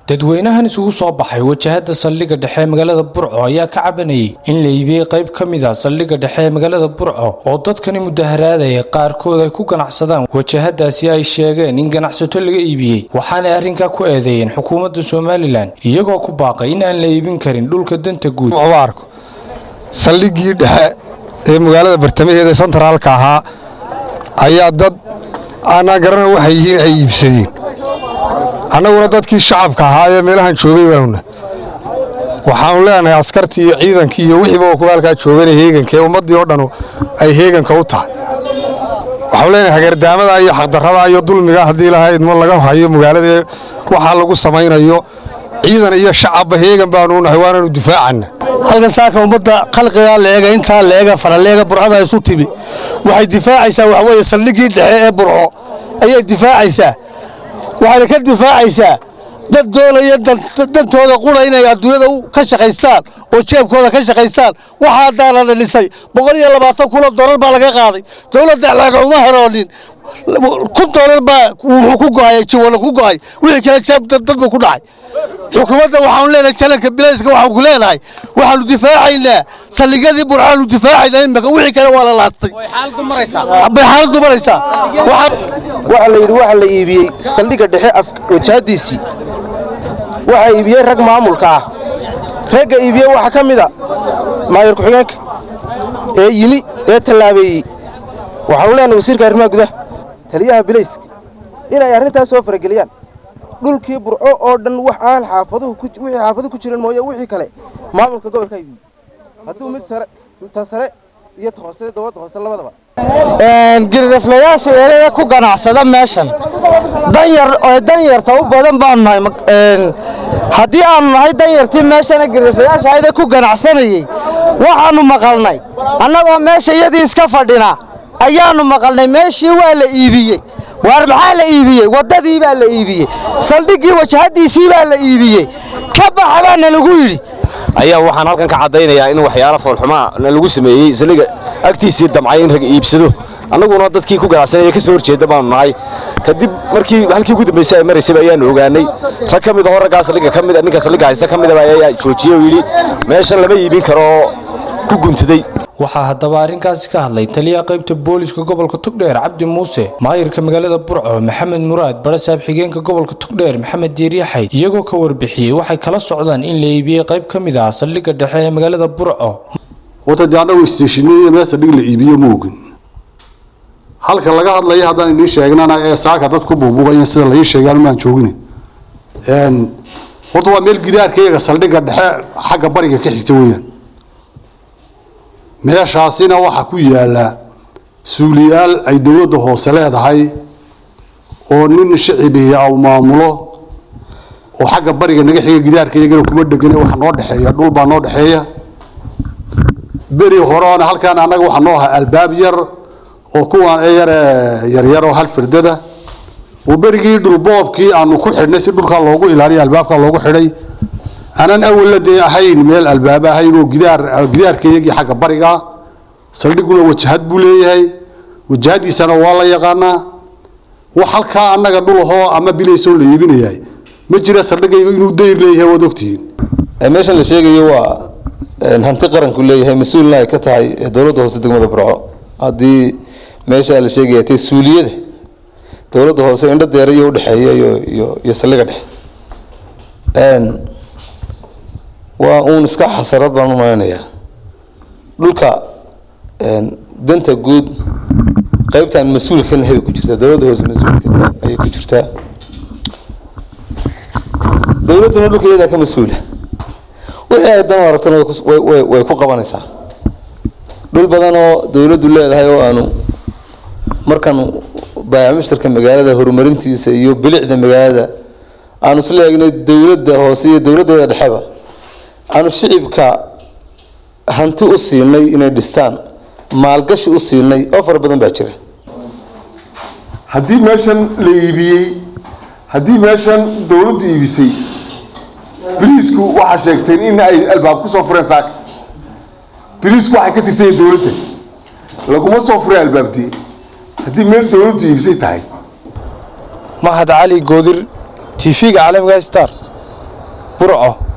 dadweynahan isugu soo baxay wajahada saldhigga dhexe ee magaalada burco ayaa ka cabanayay in la iibiyey qayb ka mid a saldhigga dhexe ee magaalada burco oo dadkani mudaharaadaya qaarkood ay ku ganacsadaan wajahadaasi ay sheegeen in ganacsato laga iibiyey waxaanay arrinkaa ku eedeeyeen xukuumadda somalilan iyagoo ku baaqay in aan la iibin karin dhulka danta guud arko saldhiggii dhexe ee magaalada bartamaheeda sentraalka ahaa ayaa dad aanaa garana waxay yihiin ay iibsadeen annaguna dadkii shacabka ahaa ee meelahan joogay baanuna waxaanu leenahay askartii iyo ciidankii iyo wixiiba kuwa halkaa joogana heeganka ee ummaddii oo dhan ay heeganka u tahay waxaanu leenahay hagardaamada iyo xaqdarrada iyo dulmiga haddii lahayd ma laga hayo magaalada waxaa lagu samaynayo ciidan iyo shacabba heegan baanu nahay waananu difaacanna halkan saaka ummadda khalqigaa leega intaa leega faraleega burcada isu timi waxay difaacaysaa waxaweye saldhiggii dhexe ee burco ayay difaacaysaa waxayna ka difaacaysaa dad doonaya dantooda qura inay adduunyada ka shaqaystaan oo jeebkooda ka shaqaystaan waxaa haddaana la dhisay boqol iyo labaatan kulo doolar baa laga qaaday dowladda laaga uma heroonin kun doolar baa wuxuu ku go'ay jiwala ku go'ay wixii kale jeeb dadba ku dhacay xukuumadda waxaanu leenahay jalanka bilayska waxaan ku leenahay waxaanu difaacaynaa saldhigyadii burcaanu difaacaynaa imika wixii kale waa la laastay bay xaaladdu maraysaa waxaa la yidhi waxaa la iibiyey saldhigga dhexe wajahadiisii waxaa iibiyey rag maamulka ah ragga iibiye waxaa ka mid a maayar ku-xigeenka ee yimi ee tallaabeeyey waxaanu leenahay wasiirka arrimaha gudaha taliyaha bilayska inay arrintaas soo farageliyaan dhulkii burco oo dhan wax aan xaafaduhu wixii xaafaduhu ku jiran mooye wixii kale maamulka gobolka iibiyey hadduu mid sare ta sare iyo ta hoose dowladda hoose labadaba giriraflayaasha erada ku ganacsada meeshan danyar danyarta u badan baanu nahay haddii aanu nahay danyartii meeshana giriraflayaasha ayada ku ganacsanayey waxaannu maqalnay annagoo meesha iyadii iska fadhina ayaannu maqalnay meeshii waa la iibiyey waar maxaa la iibiyey waddadii baa la iibiyey saldhiggii wajahaddiisii baa la iibiyey ka baxa baana lagu yidhi ayaa waxaan halkan ka caddaynayaa in waxyaalo foolxumaa na lagu sameeyey saldhigga agtiisii damcay in rag iibsado annaguna dadkii ku ganacsanaya ka soo horjeedda baanu nahay kadib markii halkii ugu dambaysay ay maraysayba ayaannu ogaanay rag ka mid ahoo raggaa saldhigga ka mid ninka saldhigga haysta ka midaba ayaa joojiyey oo yidhi meeshan lama iibin karo oo ku guntaday waxaa haddaba arrinkaasi ka hadlay taliyaha qaybta booliska gobolka tugdheer cabdi muuse maayirka magaalada burco maxamed muraad barasaab xigeenka gobolka tugdheer maxamed diiryaxay iyagoo ka warbixiyey waxay kala socdaan in la iibiyey qayb ka mid ah saldhigga dhexe ee magaalada burco wata dee annagu isteeshinadii meel saldhig la iibiyo ma ogin halka laga hadlaya haddaan idiin sheegnana ee saaka dad ku buubuuqayan sida laii sheegay maan joogin horta waa meel gidaarka iyaga saldhigga dhexe xagga bariga ka xigta weeyaan meeshaasina waxaa ku yaalla suuliyaal ay dowladda hoose leedahay oo nin shicibiya au maamulo oo xagga bariga naga xiga gidaarka iyagana kuma dhegane waxa noo dhexeeya dhul baa noo dhexeeya beri horeona halkaan annaga waxaa noo ahaa albaab yar oo kuwaan ee yare yaryar oo hal firdada oo berigii dhulboobkii aanu ku xidhnay si dhulkaa loogu ilaaliyo albaabkaa loogu xidhay aanan awalla dee ahayn meel albaab ahayn oo gidaar gidaarkayagii xagga bariga saldhiguna wajahad buu leeyahay wajahadiisana waa la yaqaanaa wax halkaa annaga dhulahoo ama bilaysoo la iibinayahay ma jira saldhigaygu inuu dayr leeyahay waad ogtihiin meeshan la sheegayo waa hanti qaranku leeyahay mas-uulna ay ka tahay dowladda hoose degmada burco haddii meesha la sheegaya tay suuliyada dowladda hoose indho deera iyo udhexeeya iyo iyo iyo saldhigga dhexe waa uun iska xasarad baan u maleynayaa dhulka danta guud qaybtan mas-uulka ka nahay bay ku jirtaa dowladda hoose mas-uulka ayay ku jirtaa dowladduna dhulka iyadaa ka mas-uula wixii ay dan aragtana way way ku qabanaysaa dhul badan oo dowladdu leedahay oo aanu markan baayacmushtarka magaalada horumarintiisa iyo bilicda magaalada aanu isla eegnay dowladda hoose iyo dowladdeeda dhexeba aanu shicibka hanti u siinay inay dhistaan maalgashi u siinay oo fara badan baa jira haddii meeshan la iibiyey haddii meeshan dowladdu iibisay biriisku waxaa sheegteen in ay albaab ku soo fureen saaka biriisku waxay ka tirsan yihiin dowladda laguma soo furay albaabtii haddii meel dowladdu iibisay tahay mahad cali goodir tv-ga caalamiga star burco